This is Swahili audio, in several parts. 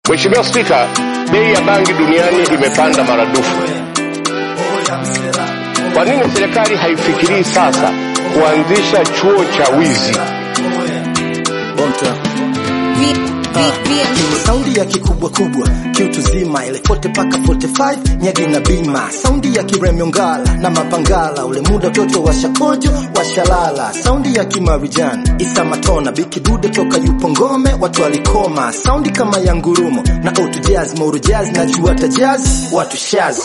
Mheshimiwa Spika, bei ya bangi duniani imepanda maradufu. Kwa nini serikali haifikirii sasa kuanzisha chuo cha wizi? saundi ya kikubwa kubwa kiutu zima ile 40 paka 45 nyagi na bima saundi ya kiremyongala na mapangala ule muda toto wa shakojo washalala saundi ya kimarijani isa matona bikidude toka yupo ngome watu walikoma saundi kama ya ngurumo na auto jazz mauru jazz na juata jazz watu shazi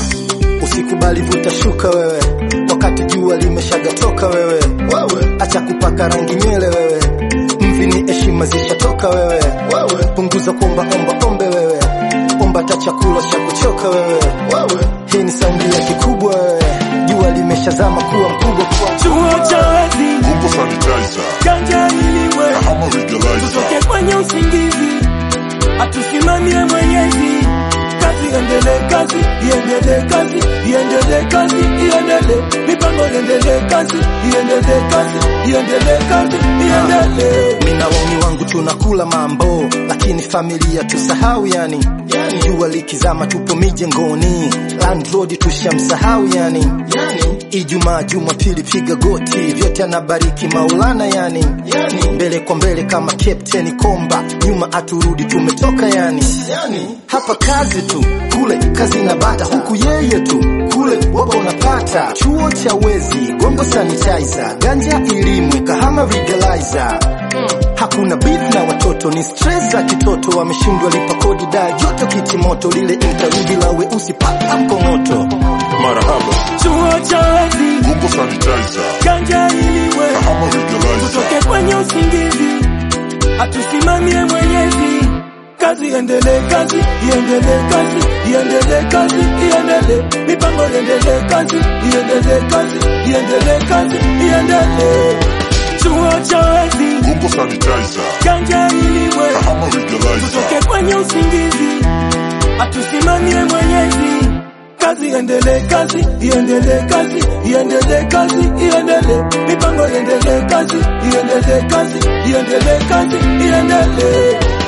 usikubali vuta shuka wewe wakati jua limeshagatoka wewe wewe acha kupaka rangi nywele wewe mvi ni heshima zishatoka wewe wewe punguza kuomba omba ombe wewe omba ta chakula cha kuchoka wewe wewe hii ni saundi ya kikubwa wewe jua limeshazama kuwa mkubwa kuwa chuo cha wezi Huko sanitizer, ganja iliwe ama legalizer. tutoke kwenye usingizi atusimamie mwenyezi kazi iendelee kazi iendelee kazi iendelee kazi iendelee mipango iendelee kazi iendelee kazi iendelee kazi iendelee mina wauni wangu tunakula mambo lakini familia tusahau yani yani jua likizama tupo mijengoni landlord tushamsahau yani yani ijumaa jumapili piga goti vyote anabariki maulana yani yani mbele kwa mbele kama captain komba nyuma aturudi tumetoka yani yani hapa kazi tu kule kazi na bata huku yeye tu kule wapo unapata chuo cha wezi gongo sanitizer ganja ilimwe kahama legalizer hakuna beef na watoto ni stress za kitoto wameshindwa lipa kodi da joto kiti moto lile interview la weusi paka mkongoto Marahaba, chuo cha wezi huko sanitizer, ganja iliwe ama legalizer. tutoke kwenye usingizi atusimamie mwenyezi kazi iendelee kazi iendelee kazi iendelee kazi iendelee mipango iendelee kazi iendelee kazi iendelee kazi iendelee chuo cha wezi Huko sanitizer, ganja iliwe ama legalizer. tutoke kwenye usingizi atusimamie mwenyezi kazi iendelee kazi iendelee kazi iendelee kazi iendelee mipango iendelee kazi iendelee kazi iendelee kazi iendelee